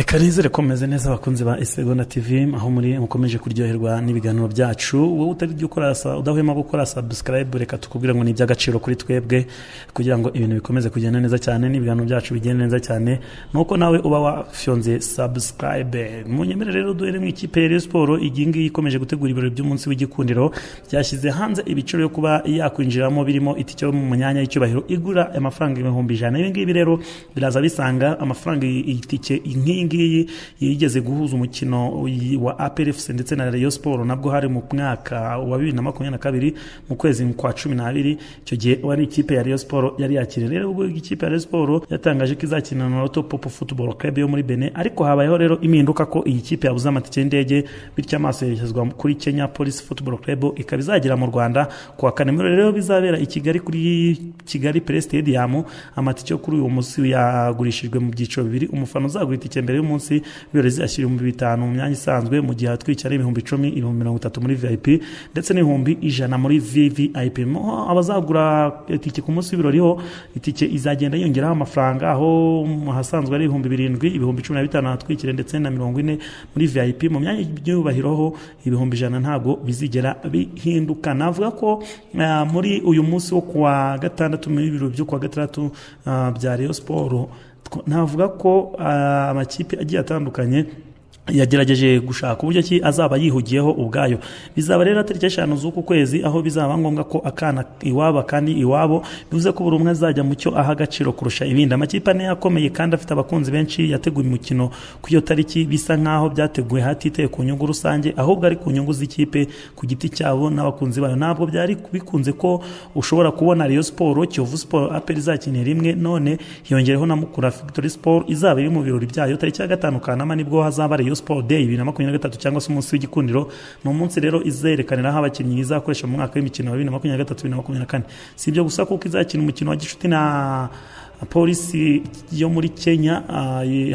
karize rekomeze neza abakunzi ba isegonda tv aho muri mukomeje kuryoherwa n'ibiganiro byacu wowe utari ukora udahwema gukora subscribe reka tukubwira ngo ni iby'agaciro kuri twebwe kugira ngo ibintu bikomeze kugenda neza cyane n'ibiganiro byacu bigenda neza cyane nuko nawe uba wafyonze subscribe munyemere rero duhere mu ikipe ya Rayon siporo iyi ngiyi ikomeje gutegura ibirori by'umunsi w'igikundiro byashyize hanze ibiciro yo kuba yakwinjiramo birimo itike yo mu myanya y'icyubahiro igura amafaranga ibihumbi ijana ibi ngibi rero biraza bisanga amafaranga itike nk'iyi ngiyi yigeze guhuza umukino wa APRFC ndetse na Rayon Sport nabwo hari mu mwaka wa 2022 mu kwezi kwa 12 icyo gihe wari ikipe ya Rayon Sport yari yakiriye rero ubwo ikipe ya Rayon Sport yatangaje ko izakina na Loto Pop Football Club yo muri Benin ariko habayeho rero impinduka ko iyi kipe yabuze amatike y'indege bityo amaso yerekezwa kuri Kenya Police Football Club ikaba izagera mu Rwanda ku wa kane rero bizabera i Kigali kuri Kigali Play Stadium amatike yo kuri uyu munsi yagurishijwe mu byiciro bibiri umufana uzagura itike mbere y'umunsi ibirori zizashyira ibihumbi bitanu mu myanya isanzwe mu gihe atwikira ibihumbi icumi ibihumbi mirongo itatu muri vip ndetse n'ibihumbi ijana muri vvip abazagura itike ku munsi w'ibirori ho itike izagenda yongeraho amafaranga aho hasanzwe ari ibihumbi birindwi ibihumbi cumi na bitanu hatwikire ndetse na mirongo ine muri vip mu myanya y'ibyubahiro ho ibihumbi ijana ntabwo bizigera bihinduka navuga ko muri uyu munsi wo kuwa gatandatu mu biro byo kuwa gatandatu bya Rayon Sport navuga ko amakipe agiye atandukanye yagerageje gushaka uburyo ki azaba yihugiyeho ubwayo bizaba rero tariki eshanu z'uku kwezi aho bizaba ngombwa ko akana iwabo kandi iwabo bivuze ko buri umwe azajya mu cyo aha agaciro kurusha ibindi amakipe ane yakomeye kandi afite abakunzi benshi yateguye umukino ku iyo tariki bisa nk'aho byateguwe hatitaye ku nyungu rusange ahubwo ari ku nyungu z'ikipe ku giti cyabo n'abakunzi bayo ntabwo byari bikunze ko ushobora kubona Rayon Sport Kiyovu Sport Apel izakinira rimwe none hiyongereho na Mukura Victory Sport izaba iri mu birori byayo tariki ya gatanu kanama nibwo hazaba Rayon Sport Day bibiri na makumyabiri na gatatu cyangwa se umunsi w'igikundiro ni umunsi rero izerekaniraho abakinnyi izakoresha mu mwaka w'imikino wa bibiri na makumyabiri na gatatu bibiri na makumyabiri na kane si ibyo gusa kuko izakina umukino wa gishuti na polisi yo muri kenya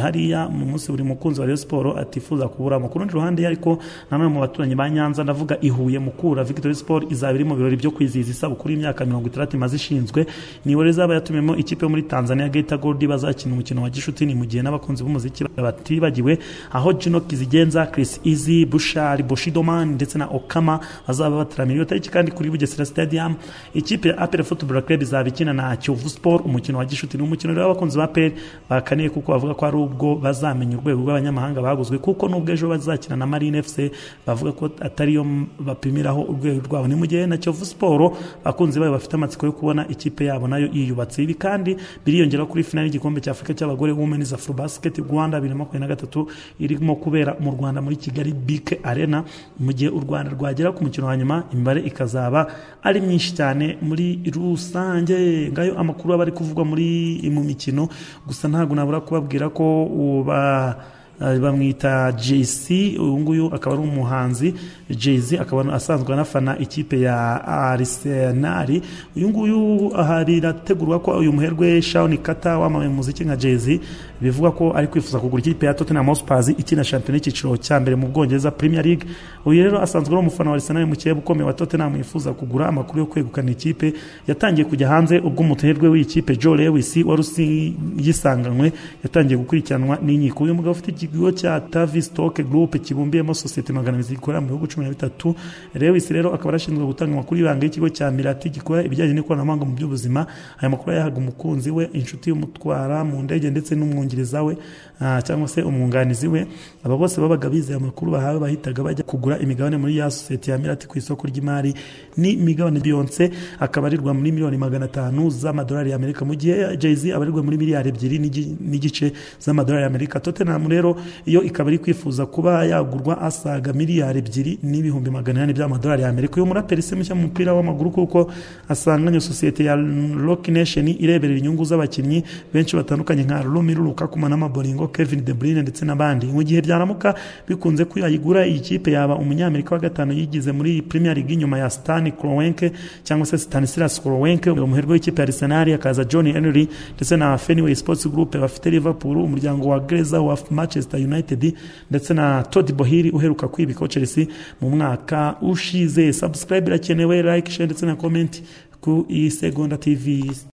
hariya mu munsi buri mukunzi wa Rayon Sport atifuza kuburamo ku rundi ruhande ariko namwe mu baturanyi ba nyanza ndavuga ihuye mukura victory sport izaba iri mu birori byo kwizihiza isabukuru y'imyaka mirongo itandatu imaze ishinzwe niwe izaba yatumiyemo ikipe yo muri tanzania geta gold bazakina umukino wa gishuti ni mu gihe n'abakunzi b'umuziki batibagiwe aho jino kizigenza chris easy bushari bushidoman ndetse na okama bazaba bataramira iyo tariki kandi kuri bugesera stadium ikipe ya apel football club izaba ikina na kiyovu sport umukino wa gishuti ni umukino rero abakunzi ba peri bakaniye kuko bavuga ko ari ubwo bazamenya urwego rw'abanyamahanga baguzwe kuko n'ubwo ejo bazakina na marine fc bavuga ko atariyo bapimiraho urwego rwabo ni mu gihe na kiyovu siporo abakunzi bayo bafite amatsiko yo kubona ikipe yabo nayo yiyubatse ibi kandi biriyongera kuri finali y'igikombe cya afurika cy'abagore womenizi afro basiketi rwanda bibiri na makumyabiri na gatatu irimo kubera mu rwanda muri kigali bike arena mu gihe u rwanda rwagera ku mukino wa nyuma imibare ikazaba ari myinshi cyane muri rusange ngayo amakuru aba ari kuvugwa muri mu mikino gusa ntabwo nabura kubabwira ko uba bamwita JC uyu nguyu akaba ari umuhanzi JZ akaba asanzwe anafana ikipe ya Arsenal uyu nguyu harategurwa ko uyu muherwe Shawn Carter wamaye muziki nka JZ bivugwa ko ari kwifuza kugura ikipe ya Tottenham Hotspur ikina shampiyona y'ikiciro cya mbere mu Bwongereza Premier League uyu rero asanzwe ari umufana wa Arsenal mu kirere ukomeye wa Tottenham yifuza kugura amakuru yo kwegukana ikipe yatangiye kujya hanze ubwo umuherwe w'ikipe Joe Lewis warusi yisanganywe yatangiye gukurikiranwa n'inkiko uyu mugabo ufite ikigo cya Tavi Stock Group kibumbiyemo sosiyete magana abiri zikorera mu bihugu cumi na bitatu Lewis rero akaba arashinzwe gutanga amakuru y'ibanga y'ikigo cya Mirati gikora ibijyanye n'ikoranabuhanga mu by'ubuzima aya makuru yahaga umukunzi we inshuti y'umutwara mu ndege ndetse n'umwungiriza we cyangwa se umwunganizi we aba bose babaga bizeye amakuru bahawe bahitaga bajya kugura imigabane muri ya sosiyete ya Mirati ku isoko ry'imari ni imigabane Beyonce akaba arirwa muri miliyoni magana atanu z'amadolari y'Amerika mu gihe Jay-Z abarirwa muri miliyari ebyiri n'igice z'amadolari y'Amerika Tottenham rero iyo ikaba iri kwifuza kuba yagurwa asaga miliyari ebyiri n'ibihumbi magana inani by'amadolari y'amerika uyu muraperi se mushya mu mupira w'amaguru kuko asanganye sosiyete ya rock nation ireberera inyungu z'abakinnyi benshi batandukanye nka romiru lukakuma n'amaboringo kevin de bruyne ndetse n'abandi mu gihe byaramuka bikunze ko yayigura iyi kipe yaba umunyamerika wa gatanu yigize muri premier league nyuma ya stan kroenke cyangwa se stanislas kroenke umuherwe w'ikipe ya arsenal akaza john henry ndetse na fenway sports group bafite liverpool umuryango wa greza wa match Manchester United ndetse na Todd Bohiri uheruka kwibika Chelsea mu mwaka ushize subscribe irakenewe like share ndetse na comment ku isegonda TV